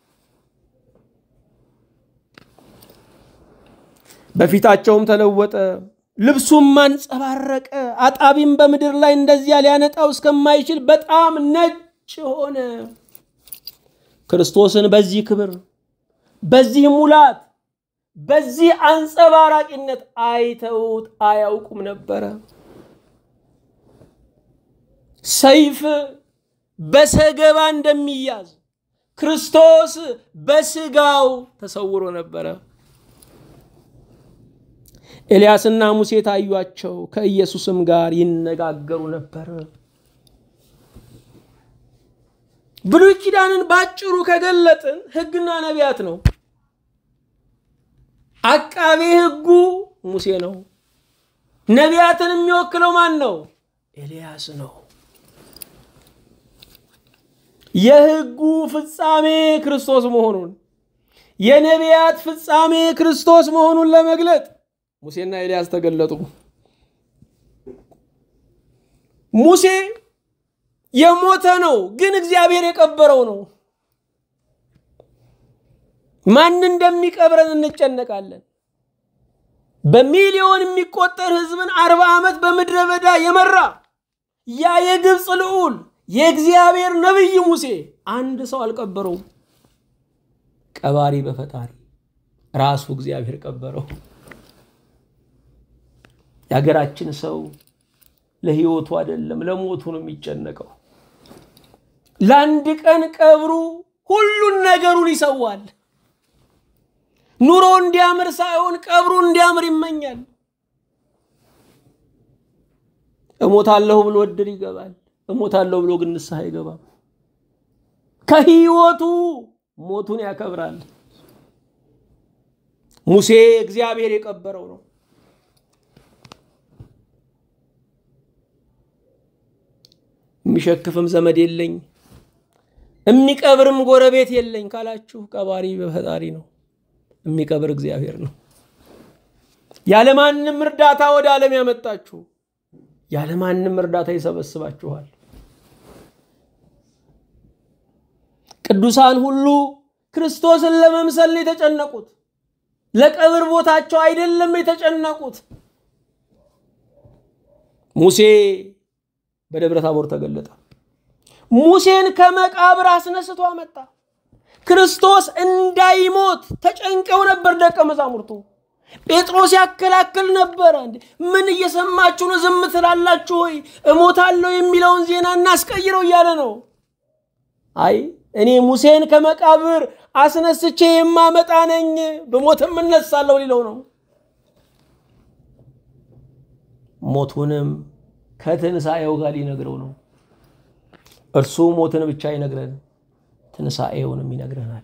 Speaker 1: በፊታቸውም ተለወጠ፣ ልብሱም አንጸባረቀ። አጣቢም በምድር ላይ እንደዚያ ሊያነጣው እስከማይችል በጣም ነጭ ሆነ። ክርስቶስን በዚህ ክብር፣ በዚህ ሙላት፣ በዚህ አንጸባራቂነት አይተውት አያውቁም ነበረ። ሰይፍ በሰገባ እንደሚያዝ ክርስቶስ በስጋው ተሰውሮ ነበረ። ኤልያስና ሙሴ ታዩአቸው፣ ከኢየሱስም ጋር ይነጋገሩ ነበር። ብሉይ ኪዳንን ባጭሩ ከገለጥን ሕግና ነቢያት ነው። አቃቤ ሕጉ ሙሴ ነው። ነቢያትን የሚወክለው ማን ነው? ኤልያስ ነው። የሕጉ ፍጻሜ ክርስቶስ መሆኑን የነቢያት ፍጻሜ ክርስቶስ መሆኑን ለመግለጥ ሙሴና ኤልያስ ተገለጡ። ሙሴ የሞተ ነው፣ ግን እግዚአብሔር የቀበረው ነው። ማን እንደሚቀብረን እንጨነቃለን። በሚሊዮን የሚቆጠር ሕዝብን አርባ ዓመት በምድረ በዳ የመራ ያ የግብፅ ልዑል የእግዚአብሔር ነቢይ ሙሴ አንድ ሰው አልቀበረውም። ቀባሪ በፈጣሪ ራሱ እግዚአብሔር ቀበረው። የሀገራችን ሰው ለህይወቱ አይደለም ለሞቱ ነው የሚጨነቀው። ለአንድ ቀን ቀብሩ ሁሉን ነገሩን ይሰዋል። ኑሮ እንዲያምር ሳይሆን ቀብሩ እንዲያምር ይመኛል። እሞታለሁ ብሎ እድር ይገባል። እሞታለሁ ብሎ ግን ንስሐ አይገባም። ከህይወቱ ሞቱን ያከብራል። ሙሴ እግዚአብሔር የቀበረው ነው። የሚሸክፍም ዘመድ የለኝ የሚቀብርም ጎረቤት የለኝ ካላችሁ ቀባሪ በፈጣሪ ነው። የሚቀብር እግዚአብሔር ነው። ያለማንም እርዳታ ወደ ዓለም ያመጣችሁ ያለማንም እርዳታ ይሰበስባችኋል። ቅዱሳን ሁሉ ክርስቶስን ለመምሰል ነው የተጨነቁት። ለቀብር ቦታቸው አይደለም የተጨነቁት። ሙሴ በደብረ ታቦር ተገለጠ። ሙሴን ከመቃብር አስነስቶ አመጣ። ክርስቶስ እንዳይሞት ተጨንቀው ነበር ደቀ መዛሙርቱ። ጴጥሮስ ያከላክል ነበረ። ምን እየሰማችሁ ነው? ዝም ትላላችሁ ወይ? እሞታለሁ የሚለውን ዜና እናስቀይረው እያለ ነው። አይ እኔ ሙሴን ከመቃብር አስነስቼ የማመጣ ነኝ፣ በሞትም እነሳለሁ ሊለው ነው። ሞቱንም ከትንሣኤው ጋር ሊነግረው ነው። እርሱ ሞትን ብቻ አይነግረን፣ ትንሣኤውንም ይነግረናል።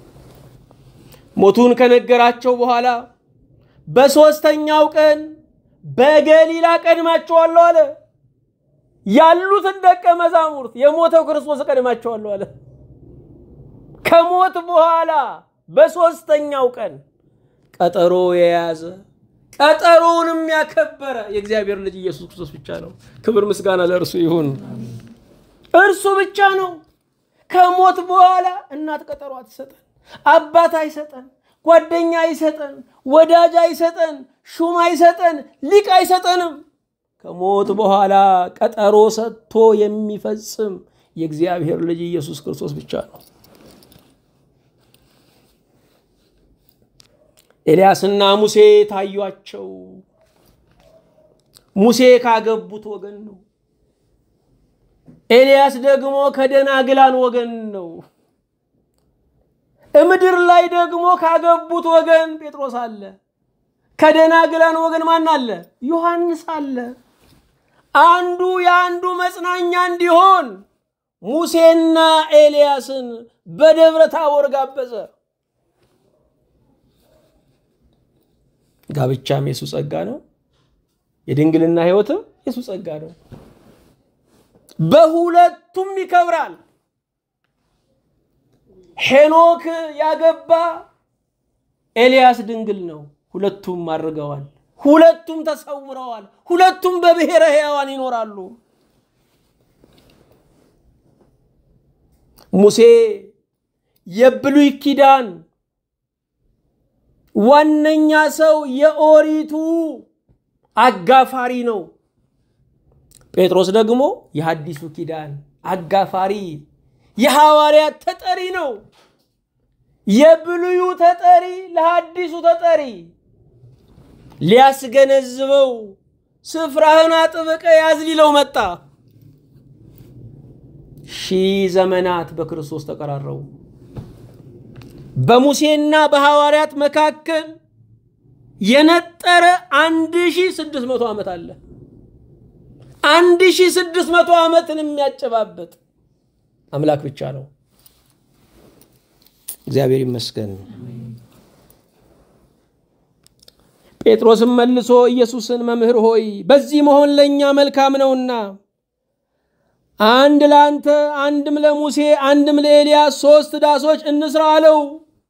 Speaker 1: ሞቱን ከነገራቸው በኋላ በሦስተኛው ቀን በገሊላ ቀድማቸዋለሁ አለ። ያሉትን ደቀ መዛሙርት የሞተው ክርስቶስ ቀድማቸዋለሁ አለ። ከሞት በኋላ በሦስተኛው ቀን ቀጠሮ የያዘ ቀጠሮውንም ያከበረ የእግዚአብሔር ልጅ ኢየሱስ ክርስቶስ ብቻ ነው። ክብር ምስጋና ለእርሱ ይሁን። እርሱ ብቻ ነው። ከሞት በኋላ እናት ቀጠሮ አትሰጠን፣ አባት አይሰጠን፣ ጓደኛ አይሰጠን፣ ወዳጅ አይሰጠን፣ ሹም አይሰጠን፣ ሊቅ አይሰጠንም። ከሞት በኋላ ቀጠሮ ሰጥቶ የሚፈጽም የእግዚአብሔር ልጅ ኢየሱስ ክርስቶስ ብቻ ነው። ኤልያስና ሙሴ ታዩአቸው። ሙሴ ካገቡት ወገን ነው። ኤልያስ ደግሞ ከደናግላን ወገን ነው። ምድር ላይ ደግሞ ካገቡት ወገን ጴጥሮስ አለ። ከደናግላን ወገን ማን አለ? ዮሐንስ አለ። አንዱ የአንዱ መጽናኛ እንዲሆን ሙሴና ኤልያስን በደብረ ታቦር ጋበዘ። ጋብቻም የሱ ጸጋ ነው። የድንግልና ሕይወትም የሱ ጸጋ ነው። በሁለቱም ይከብራል። ሄኖክ ያገባ ኤልያስ ድንግል ነው። ሁለቱም አድርገዋል። ሁለቱም ተሰውረዋል። ሁለቱም በብሔረ ሕያዋን ይኖራሉ። ሙሴ የብሉይ ኪዳን ዋነኛ ሰው የኦሪቱ አጋፋሪ ነው። ጴጥሮስ ደግሞ የሐዲሱ ኪዳን አጋፋሪ የሐዋርያት ተጠሪ ነው። የብሉዩ ተጠሪ ለሐዲሱ ተጠሪ ሊያስገነዝበው ስፍራህን አጥብቀ ያዝ ሊለው መጣ። ሺህ ዘመናት በክርስቶስ ተቀራረቡ። በሙሴና በሐዋርያት መካከል የነጠረ አንድ ሺህ ስድስት መቶ ዓመት አለ። አንድ ሺህ ስድስት መቶ ዓመትን የሚያጨባበጥ አምላክ ብቻ ነው። እግዚአብሔር ይመስገን። ጴጥሮስም መልሶ ኢየሱስን መምህር ሆይ በዚህ መሆን ለእኛ መልካም ነውና አንድ ለአንተ፣ አንድም ለሙሴ፣ አንድም ለኤልያስ ሶስት ዳሶች እንስራ አለው።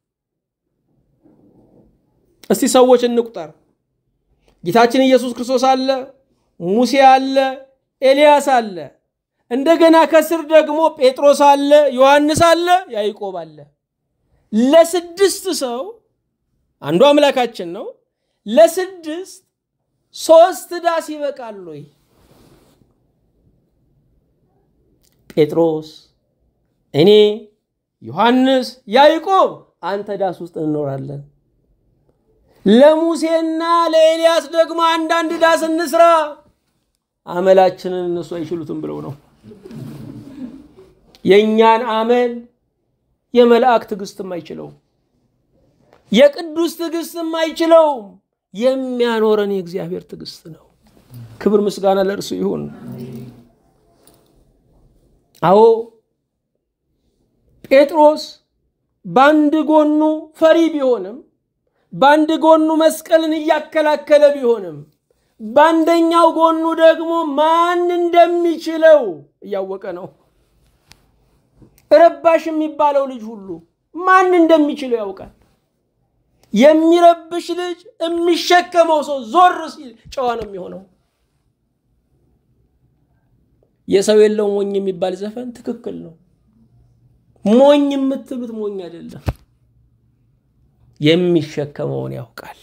Speaker 1: እስቲ ሰዎች እንቁጠር። ጌታችን ኢየሱስ ክርስቶስ አለ፣ ሙሴ አለ፣ ኤልያስ አለ። እንደገና ከስር ደግሞ ጴጥሮስ አለ፣ ዮሐንስ አለ፣ ያዕቆብ አለ። ለስድስት ሰው አንዱ አምላካችን ነው። ለስድስት ሶስት ዳስ ይበቃል ወይ? ጴጥሮስ፣ እኔ፣ ዮሐንስ፣ ያዕቆብ አንተ ዳስ ውስጥ እንኖራለን። ለሙሴና ለኤልያስ ደግሞ አንዳንድ ዳስ እንስራ። አመላችንን እነሱ አይችሉትም ብለው ነው። የእኛን አመል የመልአክ ትዕግስትም አይችለውም። የቅዱስ ትዕግስትም አይችለውም። የሚያኖረን የእግዚአብሔር ትዕግስት ነው። ክብር ምስጋና ለእርሱ ይሁን። አዎ ጴጥሮስ በአንድ ጎኑ ፈሪ ቢሆንም በአንድ ጎኑ መስቀልን እያከላከለ ቢሆንም በአንደኛው ጎኑ ደግሞ ማን እንደሚችለው እያወቀ ነው። ረባሽ የሚባለው ልጅ ሁሉ ማን እንደሚችለው ያውቃል። የሚረብሽ ልጅ የሚሸከመው ሰው ዞር ሲል ጨዋ ነው የሚሆነው። የሰው የለው ሞኝ የሚባል ዘፈን ትክክል ነው። ሞኝ የምትሉት ሞኝ አይደለም፣ የሚሸከመውን ያውቃል።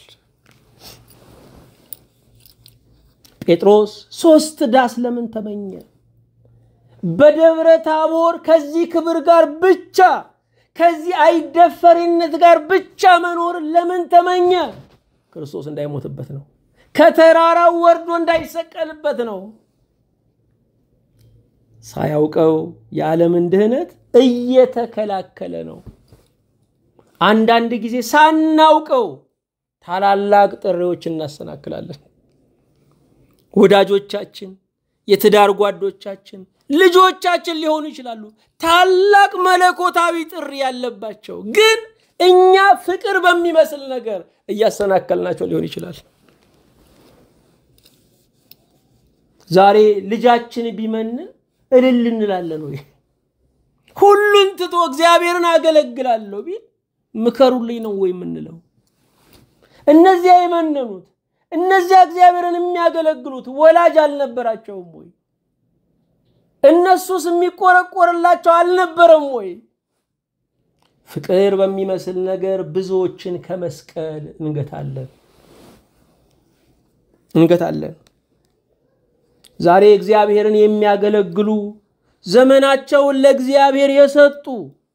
Speaker 1: ጴጥሮስ ሶስት ዳስ ለምን ተመኘ? በደብረ ታቦር ከዚህ ክብር ጋር ብቻ ከዚህ አይደፈሪነት ጋር ብቻ መኖር ለምን ተመኘ? ክርስቶስ እንዳይሞትበት ነው። ከተራራው ወርዶ እንዳይሰቀልበት ነው። ሳያውቀው የዓለምን ድህነት እየተከላከለ ነው። አንዳንድ ጊዜ ሳናውቀው ታላላቅ ጥሪዎች እናሰናክላለን። ወዳጆቻችን፣ የትዳር ጓዶቻችን፣ ልጆቻችን ሊሆኑ ይችላሉ። ታላቅ መለኮታዊ ጥሪ ያለባቸው ግን እኛ ፍቅር በሚመስል ነገር እያሰናከልናቸው ሊሆን ይችላል። ዛሬ ልጃችን ቢመንን እልል እንላለን ወይ? ሁሉን ትቶ እግዚአብሔርን አገለግላለሁ ቢል ምከሩልኝ ነው ወይ የምንለው? እነዚያ የመነኑት እነዚያ እግዚአብሔርን የሚያገለግሉት ወላጅ አልነበራቸውም ወይ? እነሱስ የሚቆረቆርላቸው አልነበረም ወይ? ፍቅር በሚመስል ነገር ብዙዎችን ከመስቀል እንገታለን እንገታለን። ዛሬ እግዚአብሔርን የሚያገለግሉ ዘመናቸውን ለእግዚአብሔር የሰጡ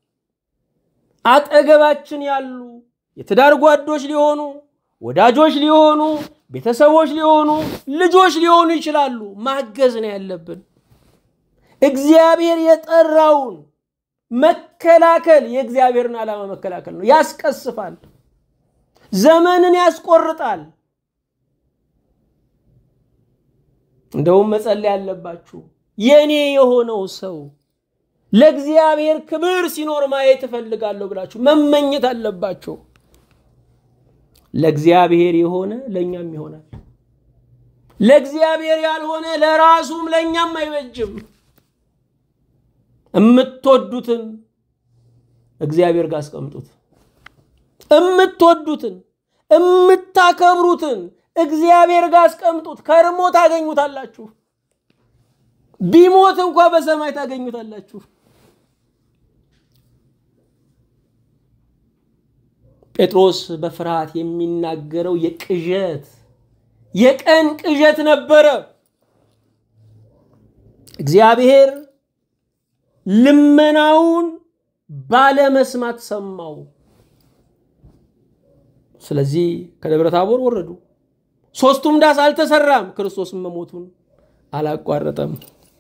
Speaker 1: አጠገባችን ያሉ የትዳር ጓዶች ሊሆኑ ወዳጆች ሊሆኑ ቤተሰቦች ሊሆኑ ልጆች ሊሆኑ ይችላሉ። ማገዝ ነው ያለብን። እግዚአብሔር የጠራውን መከላከል የእግዚአብሔርን ዓላማ መከላከል ነው። ያስቀስፋል፣ ዘመንን ያስቆርጣል። እንደውም መጸለይ ያለባችሁ የኔ የሆነው ሰው ለእግዚአብሔር ክብር ሲኖር ማየት እፈልጋለሁ ብላችሁ መመኘት አለባቸው። ለእግዚአብሔር የሆነ ለእኛም ይሆናል። ለእግዚአብሔር ያልሆነ ለራሱም ለእኛም አይበጅም። የምትወዱትን እግዚአብሔር ጋር አስቀምጡት። የምትወዱትን የምታከብሩትን እግዚአብሔር ጋር አስቀምጡት። ከርሞ ታገኙታላችሁ። ቢሞት እንኳ በሰማይ ታገኙታላችሁ። ጴጥሮስ በፍርሃት የሚናገረው የቅዠት የቀን ቅዠት ነበረ። እግዚአብሔር ልመናውን ባለመስማት ሰማው። ስለዚህ ከደብረ ታቦር ወረዱ። ሶስቱም ዳስ አልተሰራም። ክርስቶስም መሞቱን አላቋረጠም።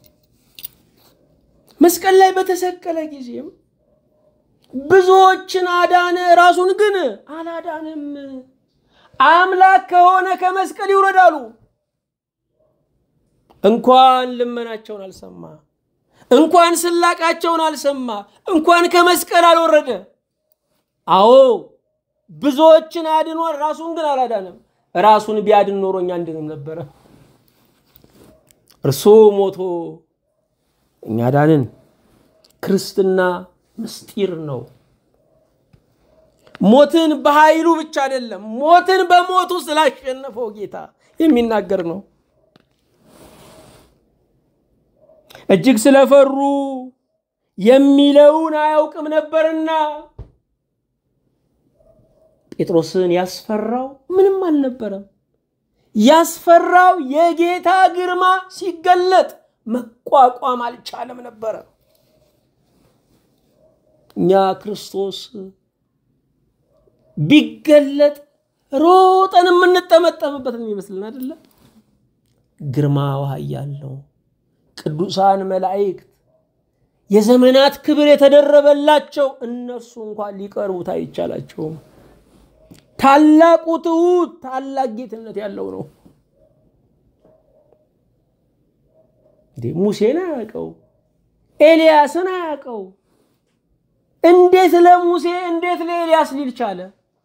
Speaker 1: መስቀል ላይ በተሰቀለ ጊዜም ብዙዎችን አዳነ፣ ራሱን ግን አላዳንም። አምላክ ከሆነ ከመስቀል ይውረዳሉ። እንኳን ልመናቸውን አልሰማ፣ እንኳን ስላቃቸውን አልሰማ፣ እንኳን ከመስቀል አልወረደ። አዎ ብዙዎችን አድኗል፣ ራሱን ግን አላዳንም። ራሱን ቢያድን ኖሮ እኛ አንድንም ነበረ። እርሱ ሞቶ እኛ ዳንን። ክርስትና ምስጢር ነው። ሞትን በኃይሉ ብቻ አይደለም፣ ሞትን በሞቱ ስላሸነፈው ጌታ የሚናገር ነው። እጅግ ስለፈሩ የሚለውን አያውቅም ነበርና ጴጥሮስን ያስፈራው ምንም አልነበረም። ያስፈራው የጌታ ግርማ ሲገለጥ መቋቋም አልቻለም ነበረ። እኛ ክርስቶስ ቢገለጥ ሮጠን የምንጠመጠምበት የሚመስልን አይደለም። ግርማ ኃያል ነው። ቅዱሳን መላእክት የዘመናት ክብር የተደረበላቸው እነርሱ እንኳን ሊቀርቡት አይቻላቸውም። ታላቁ ትሑት ታላቅ ጌትነት ያለው ነው። ሙሴን አያውቀው፣ ኤልያስን አያውቀው። እንዴት ለሙሴ እንዴት ለኤልያስ ሊል ቻለ?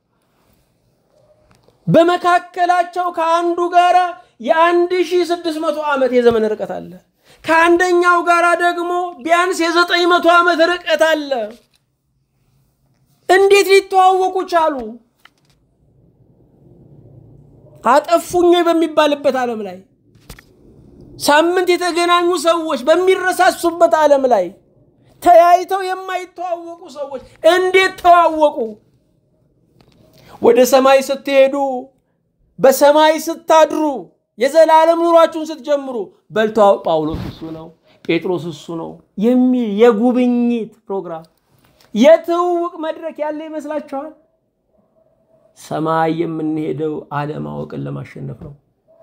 Speaker 1: በመካከላቸው ከአንዱ ጋር የአንድ ሺህ ስድስት መቶ ዓመት የዘመን ርቀት አለ። ከአንደኛው ጋር ደግሞ ቢያንስ የዘጠኝ መቶ ዓመት ርቀት አለ። እንዴት ሊተዋወቁ ቻሉ? አጠፉኝ በሚባልበት ዓለም ላይ ሳምንት የተገናኙ ሰዎች በሚረሳሱበት ዓለም ላይ ተያይተው የማይተዋወቁ ሰዎች እንዴት ተዋወቁ? ወደ ሰማይ ስትሄዱ፣ በሰማይ ስታድሩ፣ የዘላለም ኑሯችሁን ስትጀምሩ በልቶ ጳውሎስ እሱ ነው፣ ጴጥሮስ እሱ ነው የሚል የጉብኝት ፕሮግራም የትውውቅ መድረክ ያለ ይመስላችኋል? ሰማይ የምንሄደው አለማወቅን ለማሸነፍ ነው።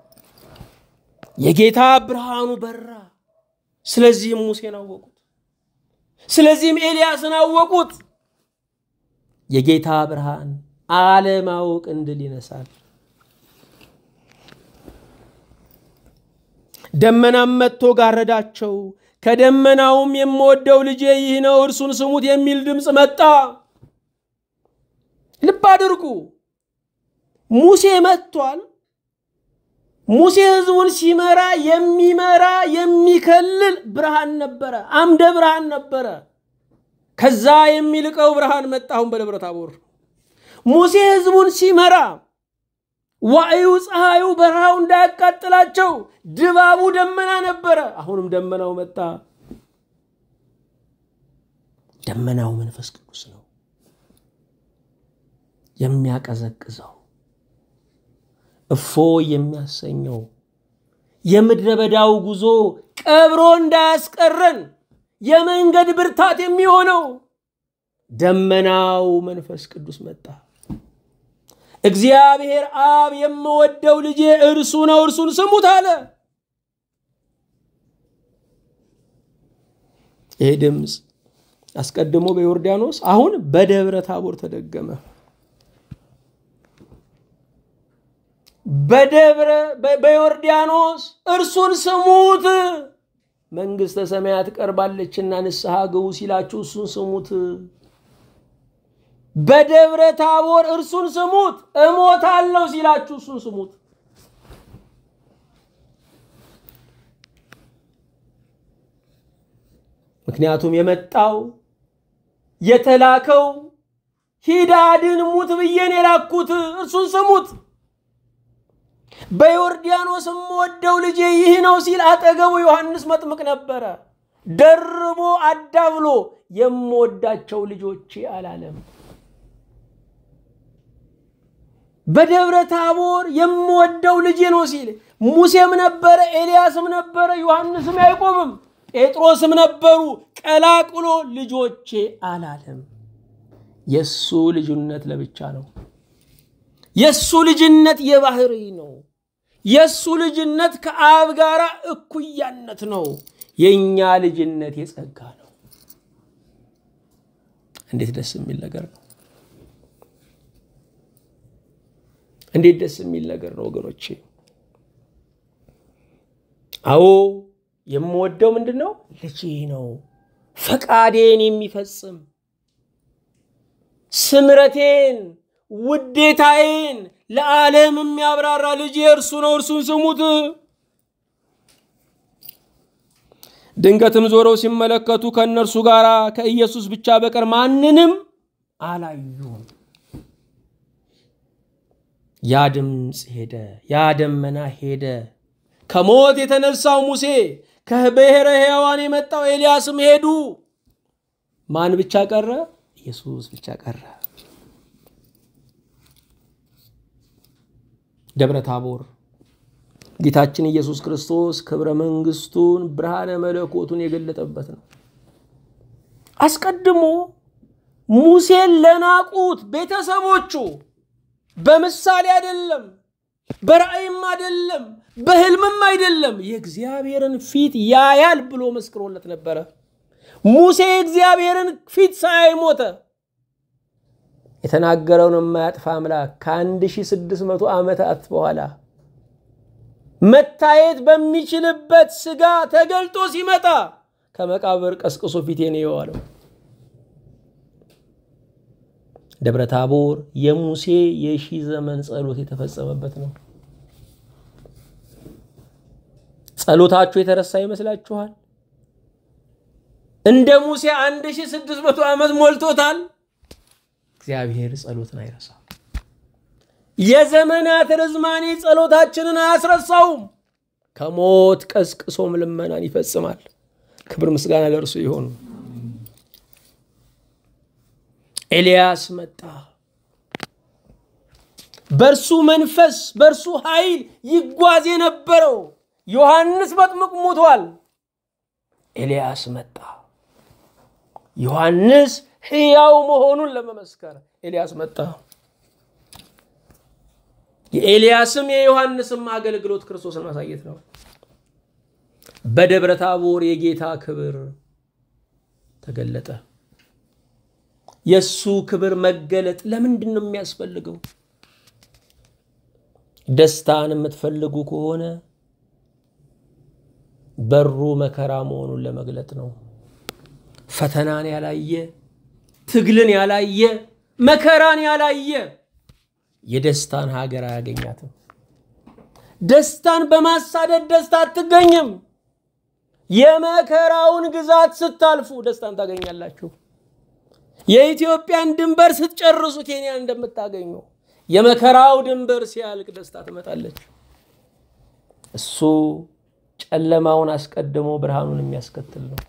Speaker 1: የጌታ ብርሃኑ በራ። ስለዚህም ሙሴን አወቁት። ስለዚህም ኤልያስን አወቁት። የጌታ ብርሃን አለማወቅን ድል ይነሳል። ደመናም መጥቶ ጋረዳቸው። ከደመናውም የምወደው ልጄ ይህ ነው እርሱን ስሙት የሚል ድምፅ መጣ። ልብ አድርጉ። ሙሴ መጥቷል። ሙሴ ህዝቡን ሲመራ የሚመራ የሚከልል ብርሃን ነበረ፣ አምደ ብርሃን ነበረ። ከዛ የሚልቀው ብርሃን መጣ። አሁን በደብረ ታቦር ሙሴ ህዝቡን ሲመራ ዋዕዩ ፀሐዩ በረሃው እንዳያቃጥላቸው ድባቡ ደመና ነበረ። አሁንም ደመናው መጣ። ደመናው መንፈስ ቅዱስ ነው የሚያቀዘቅዘው እፎ የሚያሰኘው የምድረ በዳው ጉዞ ቀብሮ እንዳያስቀረን የመንገድ ብርታት የሚሆነው ደመናው መንፈስ ቅዱስ መጣ። እግዚአብሔር አብ የምወደው ልጄ እርሱ ነው፣ እርሱን ስሙት አለ። ይሄ ድምፅ አስቀድሞ በዮርዳኖስ አሁን በደብረ ታቦር ተደገመ። በደብረ በዮርዳኖስ እርሱን ስሙት መንግሥተ ሰማያት ቀርባለችና ንስሐ ግቡ ሲላችሁ እሱን ስሙት። በደብረ ታቦር እርሱን ስሙት፣ እሞታለሁ ሲላችሁ እሱን ስሙት። ምክንያቱም የመጣው የተላከው ሂድ አድን ሙት ብዬን የላኩት እርሱን ስሙት። በዮርዳኖስ የምወደው ልጄ ይህ ነው ሲል አጠገቡ ዮሐንስ መጥምቅ ነበረ። ደርቦ አዳብሎ የምወዳቸው ልጆቼ አላለም። በደብረ ታቦር የምወደው ልጄ ነው ሲል ሙሴም ነበረ፣ ኤልያስም ነበረ፣ ዮሐንስም ያዕቆብም ጴጥሮስም ነበሩ። ቀላቅሎ ልጆቼ አላለም። የእሱ ልጅነት ለብቻ ነው። የእሱ ልጅነት የባህሪ ነው። የእሱ ልጅነት ከአብ ጋር እኩያነት ነው። የእኛ ልጅነት የጸጋ ነው። እንዴት ደስ የሚል ነገር ነው! እንዴት ደስ የሚል ነገር ነው ወገኖቼ! አዎ የምወደው ምንድን ነው? ልጄ ነው። ፈቃዴን የሚፈጽም ስምረቴን ውዴታዬን ለዓለም የሚያብራራ ልጄ እርሱ ነው፣ እርሱን ስሙት። ድንገትም ዞረው ሲመለከቱ ከእነርሱ ጋር ከኢየሱስ ብቻ በቀር ማንንም አላዩም። ያ ድምፅ ሄደ፣ ያ ደመና ሄደ። ከሞት የተነሳው ሙሴ ከብሔረ ሕያዋን የመጣው ኤልያስም ሄዱ። ማን ብቻ ቀረ? ኢየሱስ ብቻ ቀረ። ደብረ ታቦር ጌታችን ኢየሱስ ክርስቶስ ክብረ መንግስቱን ብርሃነ መለኮቱን የገለጠበት ነው። አስቀድሞ ሙሴን ለናቁት ቤተሰቦቹ በምሳሌ አይደለም፣ በራእይም አይደለም፣ በህልምም አይደለም፣ የእግዚአብሔርን ፊት ያያል ብሎ መስክሮለት ነበረ። ሙሴ የእግዚአብሔርን ፊት ሳያይ ሞተ። የተናገረውን የማያጥፋ አምላክ ከ1600 ዓመታት በኋላ መታየት በሚችልበት ስጋ ተገልጦ ሲመጣ ከመቃብር ቀስቅሶ ፊቴን የዋለው ደብረ ታቦር የሙሴ የሺህ ዘመን ጸሎት የተፈጸመበት ነው። ጸሎታችሁ የተረሳ ይመስላችኋል? እንደ ሙሴ 1600 ዓመት ሞልቶታል። እግዚአብሔር ጸሎትን አይረሳም። የዘመናት ርዝማኔ ጸሎታችንን አያስረሳውም። ከሞት ቀስቅሶም ልመናን ይፈጽማል። ክብር ምስጋና ለእርሱ ይሆኑ። ኤልያስ መጣ። በእርሱ መንፈስ በእርሱ ኃይል ይጓዝ የነበረው ዮሐንስ መጥምቅ ሞቷል። ኤልያስ መጣ። ዮሐንስ ሕያው መሆኑን ለመመስከር ኤልያስ መጣ። የኤልያስም የዮሐንስም አገልግሎት ክርስቶስን ማሳየት ነው። በደብረ ታቦር የጌታ ክብር ተገለጠ። የእሱ ክብር መገለጥ ለምንድን ነው የሚያስፈልገው? ደስታን የምትፈልጉ ከሆነ በሩ መከራ መሆኑን ለመግለጥ ነው። ፈተናን ያላየ ትግልን ያላየ መከራን ያላየ የደስታን ሀገር አያገኛትም። ደስታን በማሳደድ ደስታ አትገኝም። የመከራውን ግዛት ስታልፉ ደስታን ታገኛላችሁ። የኢትዮጵያን ድንበር ስትጨርሱ ኬንያን እንደምታገኙ የመከራው ድንበር ሲያልቅ ደስታ ትመጣለች። እሱ ጨለማውን አስቀድሞ ብርሃኑን የሚያስከትል ነው።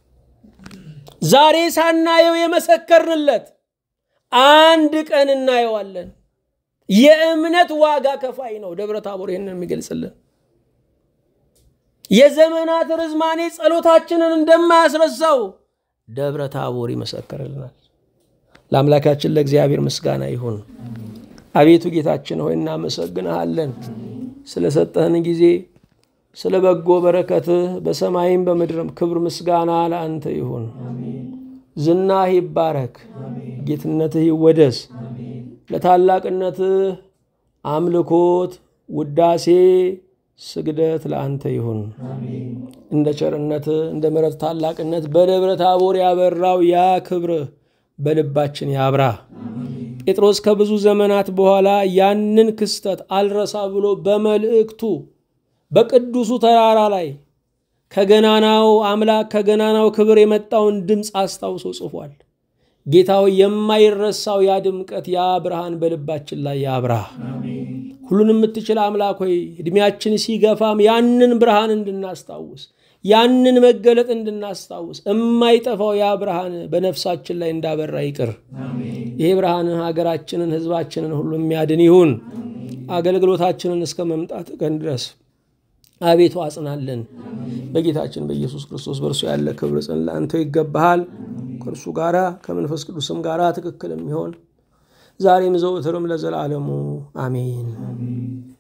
Speaker 1: ዛሬ ሳናየው የመሰከርንለት አንድ ቀን እናየዋለን። የእምነት ዋጋ ከፋይ ነው። ደብረ ታቦር ይህንን የሚገልጽልን የዘመናት ርዝማኔ ጸሎታችንን እንደማያስረሳው ደብረ ታቦር ይመሰክርልናል። ለአምላካችን ለእግዚአብሔር ምስጋና ይሁን። አቤቱ ጌታችን ሆይ እናመሰግንሃለን ስለሰጠህን ጊዜ፣ ስለ በጎ በረከትህ በሰማይም በምድርም ክብር ምስጋና ለአንተ ይሁን። ዝናህ ይባረክ፣ ጌትነትህ ይወደስ። ለታላቅነትህ አምልኮት፣ ውዳሴ፣ ስግደት ለአንተ ይሁን። እንደ ቸርነትህ እንደ ምሕረት ታላቅነት በደብረ ታቦር ያበራው ያ ክብርህ በልባችን ያብራ። ጴጥሮስ ከብዙ ዘመናት በኋላ ያንን ክስተት አልረሳ ብሎ በመልእክቱ በቅዱሱ ተራራ ላይ ከገናናው አምላክ ከገናናው ክብር የመጣውን ድምፅ አስታውሶ ጽፏል። ጌታው የማይረሳው ያ ድምቀት ያ ብርሃን በልባችን ላይ ያብራ። ሁሉን የምትችል አምላክ ሆይ ዕድሜያችን ሲገፋም ያንን ብርሃን እንድናስታውስ ያንን መገለጥ እንድናስታውስ የማይጠፋው ያ ብርሃን በነፍሳችን ላይ እንዳበራ ይቅር። ይሄ ብርሃን ሀገራችንን፣ ሕዝባችንን ሁሉ የሚያድን ይሁን። አገልግሎታችንን እስከ መምጣት ቀን ድረስ አቤቱ አጽናለን። በጌታችን በኢየሱስ ክርስቶስ በእርሱ ያለ ክብር ጽን ለአንተው ይገባሃል። ከእርሱ ጋራ ከመንፈስ ቅዱስም ጋራ ትክክል የሚሆን ዛሬም ዘውትርም ለዘላለሙ አሜን።